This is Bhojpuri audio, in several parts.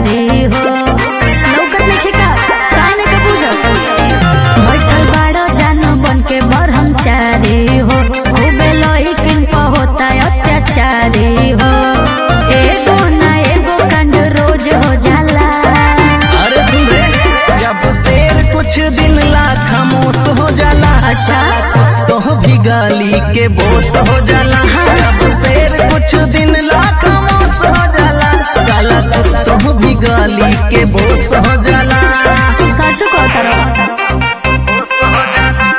चारी हो लौकत नइखे का काहे न का बुझत बैठल बाड़ो जानो बन के ब्रह्मचारी हो खूबे लइकिन प होता अत्याचारी हो एगो ना एगो कांड रोज हो जाला अरे सुन रे जब शेर कुछ दिन ला खामोश हो जाला अच्छा। तो भी गाली के बोस हो जाला जब शेर कुछ दिन ला खामोश हो जाला साला तो भी गाली के बोस हो जाला सच कहता रहो बोस हो जाला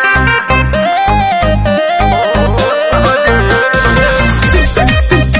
बोस हो जाला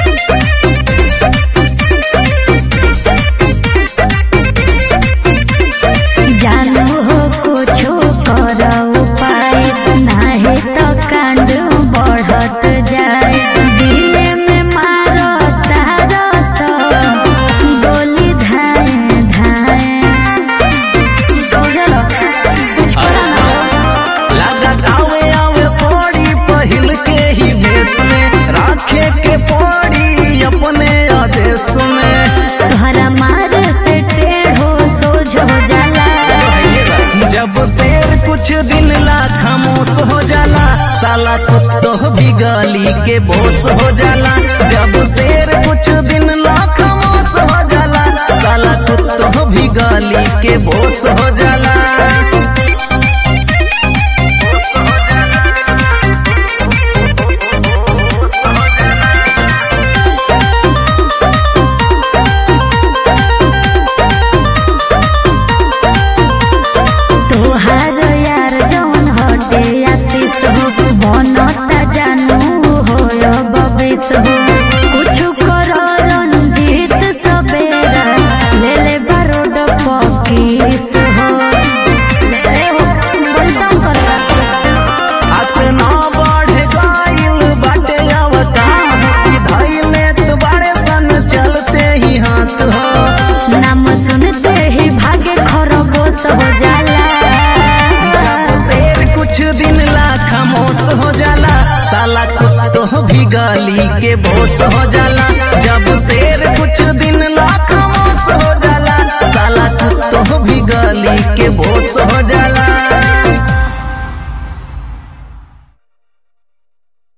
जानू हो कुछो कर उपाय नाहे तो कांड बढ़त जाए दिने में मारो तारो सो गोली धाए धाए बुझलो कुछ करो ना लागत आवे आवे पड़ी पहिल के ही भेष में राखे के पड़ी अपने आदेश में तोहरा मार से टेढ़ो सोझ हो जाला जब शेर कुछ दिन ला खामोश हो जाला साला कुत्तो भी गाली के बोस हो जाला जब शेर कुछ दिन ला खामोश हो जाला साला कुत्तो भी गाली के बोस हो जाला बोस हो जाला। बोस हो जाला। तोहार यार जौन हटे आशीष हो बनता जानू हो बबिस हो कुछ करो रंजीत सबेरा ले ले बारोड पकीस हो ले हो बोलता करता अतना बढ़ गइल बाटे अवतार कि धइले तो बड़े सन चलते ही हाथ हो नाम सुनते ही भागे खरगोश हो जाला जब शेर कुछ दिन ला खामोश हो जाला साला कुत्तो भी गाली के बोस हो जाला जब शेर कुछ दिन ला खामोश हो जाला साला कुत्तो भी गाली के बोस हो जाला